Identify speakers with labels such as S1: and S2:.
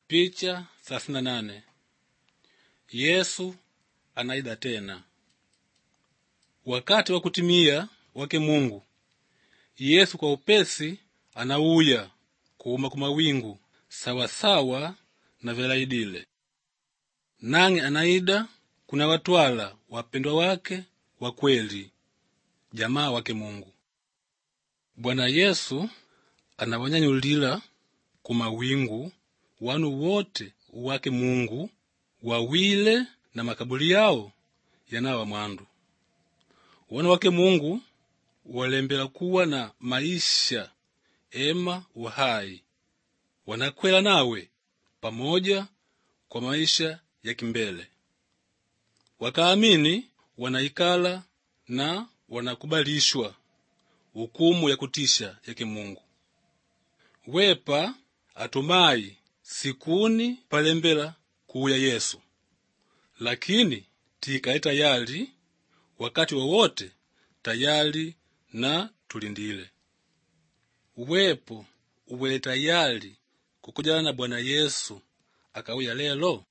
S1: Picha thelathini na nane. Yesu anaida tena. Wakati wa kutimia wake Mungu, Yesu kwa upesi anauya kuuma kumawingu sawasawa na velaidile, nang'e anaida kuna watwala wapendwa wake wa kweli, jamaa wake Mungu. Bwana Yesu anawanyanyulila kumawingu wanu wote wake Mungu wawile na makabuli yawo yanawa mwandu. Wana wake Mungu walembela kuwa na maisha ema uhai, wanakwela nawe pamoja kwa maisha ya kimbele. Wakaamini wanaikala na wanakubalishwa hukumu ya kutisha yake Mungu. Wepa atumai sikuni palembela kuuya Yesu, lakini tikaye tayali wakati wowote tayali na tulindile. Wepo uwele tayali kukujana na Bwana Yesu akauya lelo?